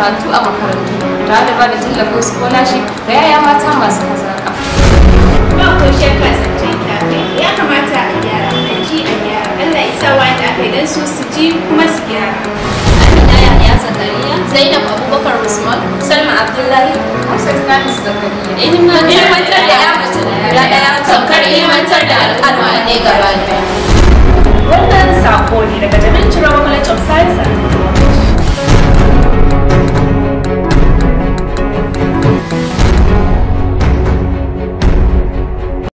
karatu a makarantu tare da ba da tallafin scholarship ga yaya mata masu hazaƙa. ba ko shakka zancen kyafe ya kamata a gyara a ji a gyara Allah ya sa wanda aka yi don su su ji kuma su gyara Amina Yahya Zakariya, Zainab Abubakar Usman, Salma Abdullahi, Hafsat Namis Zakariya. Ilmantar da ya mace da ɗaya tamkar ilmantar da al'umma ne gaba ɗaya. Wannan sako ne daga Jami'in College of Science and Technology.